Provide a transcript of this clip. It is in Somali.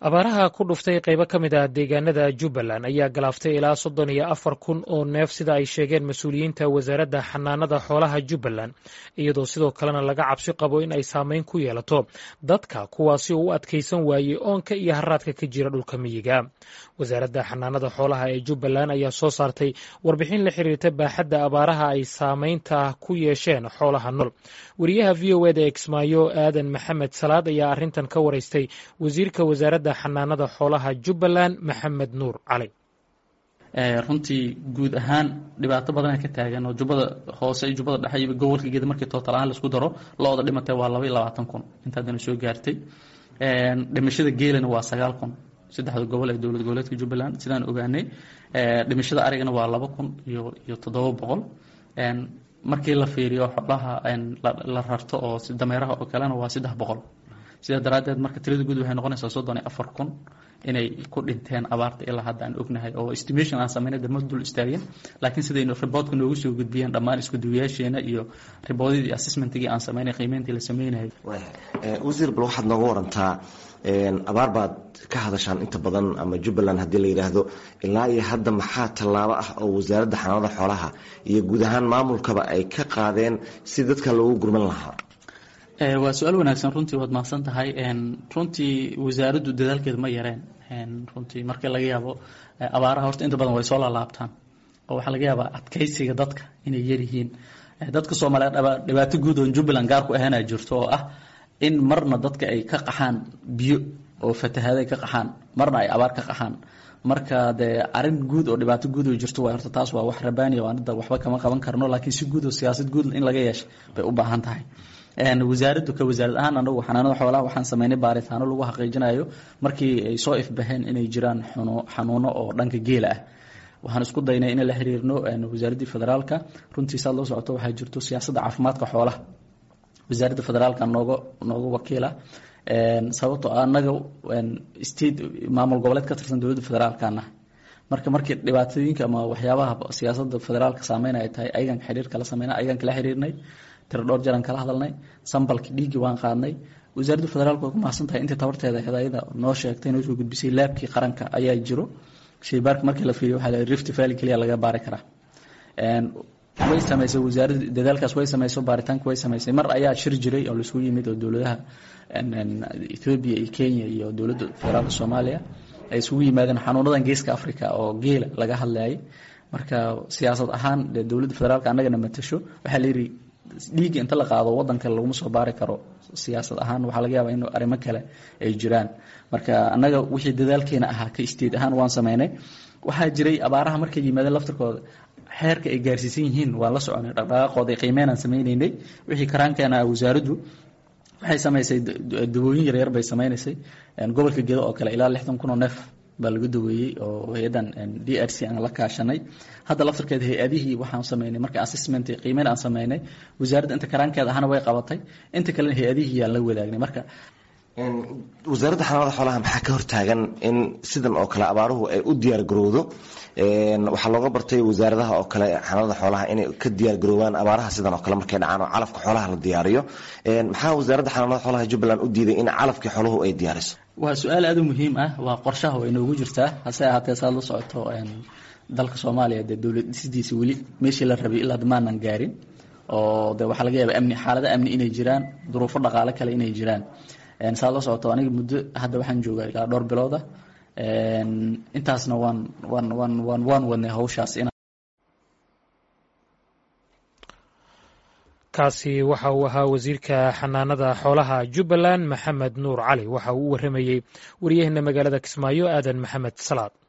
abaaraha ku dhuftay qaybo ka mid ah deegaanada jubbaland ayaa galaaftay ilaa soddon iyo afar kun oo neef sida ay sheegeen mas-uuliyiinta wasaaradda xanaanada xoolaha jubbaland iyadoo sidoo kalena laga cabsi qabo in ay saameyn ku yeelato dadka kuwaasi oo u adkaysan waayey oonka iyo haraadka ka jira dhulka miyiga wasaaradda xanaanada xoolaha ee jubbaland ayaa soo saartay warbixin la xiriirta baaxadda abaaraha ay saameynta ku yeesheen xoolaha nool wariyaha v o eda exmaayo aadan maxamed salaad ayaa arrintan ka waraystay wasiirka wasaaradda xanaanada xoolaha jubbaland maxamed nuur cali runtii guud ahaan dhibaato badana ka taagan oo jubbada hoose iyo jubbada dhexe iyo gobolka geeda markii tootal ahaan laisku daro lo-da dhimatay waa laba iyo labaatan kun intaadana soo gaartay dhimashada geelana waa sagaal kun saddexda gobol ee dowlad goboleedka jubbaland sidaan ogaanay dhimashada arigana waa laba kun iyo iyo toddoba boqol markii la fiiriyo xoolaha la rarto oo dameeraha oo kalena waa saddex boqol sidaa daraaddeed marka tirada guud waxay noqonaysaa soddon iyo afar kun inay ku dhinteen abaarta ilaa hadda aan ognahay oo estimation aan sameynay dama dul istaagin laakiin sidaynu riboodka noogu soo gudbiyeen dhammaan iskuduwayaasheena iyo riboodadii assessmentigii aan sameynay qiimeyntii la sameynayay wasiir bal waxaad nooga warantaa abaar baad ka hadashaan inta badan ama jubbaland haddii la yidhaahdo ilaa iyo hadda maxaa tallaabo ah oo wasaaradda xanaanada xoolaha iyo guud ahaan maamulkaba ay ka qaadeen si dadka loogu gurman lahaa waa su-aal wanaagsan runtii waad mahadsan tahay runtii wasaaraddu dadaalkeeda ma yareen runtii marka laga yaabo abaaraha horta inta badan way soo laalaabtaan oo waxaa laga yaabaa adkaysiga dadka inay yaryihiin dadka soomaaliyeed dhibaato guud oo jubbaland gaar ku ahaana jirto oo ah in marna dadka ay ka qaxaan biyo oo fatahaaday ka qaxaan marna ay abaar ka qaxaan marka dee arin guud oo dhibaato guud oo jirto waa horta taas waa wax rabaaniya oo anada waxba kama qaban karno laakiin si guud oo siyaasad guud in laga yeesha bay u baahan tahay wasaaraddu ka wasaarad ahaan anagu xanaanada xoolaha waxaan sameynay baaritaano lagu xaqiijinayo markii ay soo ifbaheen inay jiraan xanuuno oo dhanka geela ah waxaan isku daynay in la xiriirno wasaaraddii federaalka runtii saad loo socoto waxaa jirto siyaasadda caafimaadka xoolaha wasaaradda federaalka nooga nooga wakiila sababtoo anaga state maamul goboleed ka tirsan dowladda federaalkana marka markii dhibaatooyinka ama waxyaabaha siyaasadda federaalka saameyn ay tahay ayagan xiriir kala sameyna ayagan kala xiriirnay tiro dhowr jaraan kala hadalnay sambalki dhiiggii waan qaadnay wasaaradda federaalka waa ku mahadsan tahay intii tabarteeda hadaayada noo sheegtay noo soo gudbisay laabkii qaranka ayaa jiro shaybaarka markii la fiiriyo waxaa rift valley keliya laga baari karaa way samaysay wasaaradda dadaalkaas way samaysay baaritaanka way samaysay mar ayaa shir jiray oo laisugu yimid oo dowladaha ethoobia iyo kenya iyo dowladda federaalka soomaaliya ay isugu yimaadeen xanuunadan geeska africa oo geela laga hadlayay marka siyaasad ahaan dee dowladda federaalka annagana matasho waxaa la yidhi dhiigga inta la qaado wadanka laguma soo baari karo siyaasad ahaan waxaa laga yaabaa in arrimo kale ay jiraan marka annaga wixii dadaalkeena ahaa ka state ahaan waan sameynay waxaa jiray abaaraha markay yimaadeen laftirkooda xeerka ay gaarsiisan yihiin waan la soconay dhaqdhaqaaqooda qiimeynaan sameyneynay wixii karaankeena wasaaraddu waxay samaysay dawooyin yaryar bay sameynaysay gobolka gedo oo kale ilaa lixdan kun oo neef baa lagu daweeyey oo hay-addan d r c aan la kaashanay hadda laftirkeeda hay-adihii waxaan sameynay marka assessment qiimeyn aan sameynay wasaaradda inta karaankeeda ahana way qabatay inta kalena hay-adihii yaan la wadaagnay marka wasaaradda xanaanada xoolaha maxaa ka hortaagan in sidan oo kale abaaruhu ay u diyaar garowdo waxaa looga bartay wasaaradaha oo kale xanaanada xoolaha inay ka diyaar garoobaan abaaraha sidan oo kale markay dhacaan oo calafka xoolaha la diyaariyo maxaa wasaaradda xanaanada xoolaha jubbaland u diiday in calafkii xooluhu ay diyaariso waa su-aal aada u muhiim ah waa qorshaha way noogu jirtaa hase ahaatee saad la socoto dalka soomaaliya dee dowlad dhisidiisa weli meeshii la rabay ilaa maanan gaarin oo de waxaa laga yaaba amni xaalado amni inay jiraan duruufo dhaqaale kale inay jiraan saad la socoto aniga muddo hadda waxaan joogaa ilaa dhowr bilooda intaasna waan waan waan waan waan wadnay hawshaas in kaasi waxa uu ahaa wasiirka xanaanada xoolaha jubbaland maxamed nuur cali waxa uu u warramayey wariyaheenna magaalada kismaayo aadan maxamed salaad